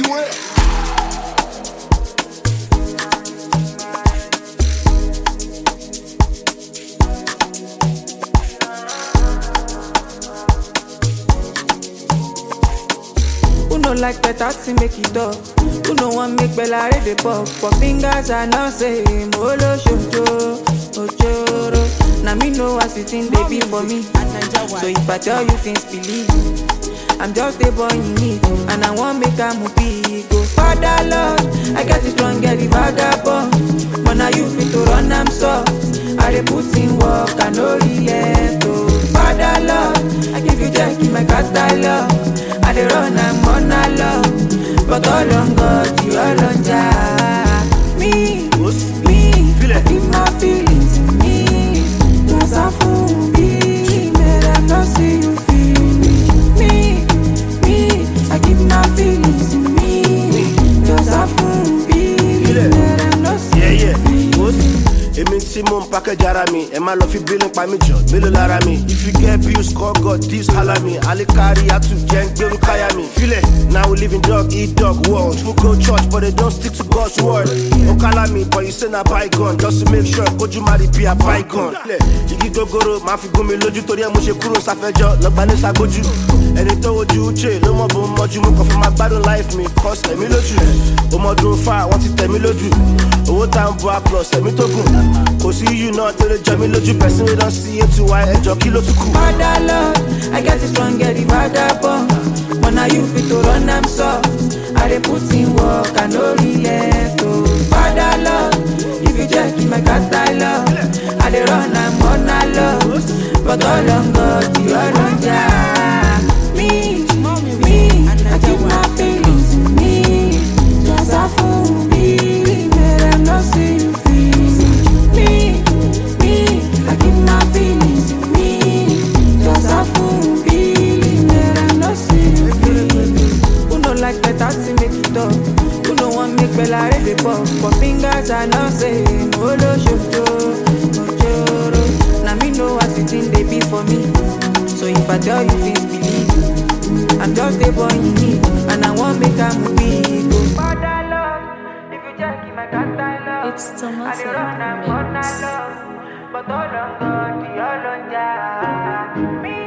everywhere. Who no like better to make it up? Who no want make Bella read the pop? For fingers I know say Molo Shojo, Ojoro. Now me know as it in they be for me. So if I tell you things, believe. I'm just a boy in need, and I want make a movie. Go father Lord, I got it strong, get the vagabond. But now you fit to run, I'm soft. I dey put in work, I no relent. Oh, father Lord, I give you jack in my catalog. I dey run, I'm on a love. But all on God, you all on Jah. Me, me, I keep my feelings in me. Cause I fool me, man, I not see you feel me. Me, me, I keep my feelings in me. Cause I fool me, man, I not see Yeah, you yeah. feel me. Boss. Èmi tí mò ń package ara mi, ẹ má lọ fi bílín pa mí jọ, mélòó lára mi? If you get bills, call God, this holla me. Alikari atu jẹ́ ń gbẹ́rú káyà mi. Filẹ̀, now we live in dog eat dog world. People go church but they don't stick to God's word. Ó kálá mi but you say na bygone just to make sure kójú má rí bí a bygone. Filẹ̀, igi gogoro máa fi gún mi lójú torí ẹ mo ṣe kúrò sáfẹ́jọ́ lọ́gbà ní sagbójú. Ẹni tó wojú Uche ló mọ̀ bó ń mọ́jú mo kàn fi máa gbádùn life mi cause ẹ̀mí lójú. Ọmọdún fa wọ́n ti tẹ̀ mí lójú. Owó tá ń bọ́ a plus ẹ̀mí tó gùn. Kò sí yù náà tó lè jọ mí lójú person wey don see eight to y ẹjọ́ kí ló tún kù. Father Lord, I get it strong, get the vagabond. But now you fit to run, I'm soft. I dey put in work, I no relent. Oh, Father Lord, if you check in my catalog, I dey run, I'm on a love. But all on God, you all on Jah. Me, me, I keep my feelings in me. Just a fool, me, man, I'm not see you feel me. Me, I keep my feelings in me. Just a fool, me, man, I'm not see you feel Who no like better to make it up? Who no want make Bella read the pop? For fingers I know say Molo Shojo, Ojoro. Now me know what it in they be for me. So if I tell you things, believe. I'm just a boy in need, and I want make a movie. Go Father Lord, if you check in my catalog, It's Thomas I dey run, I'm on a Mix. love. But all on God, the all on Jah. Me,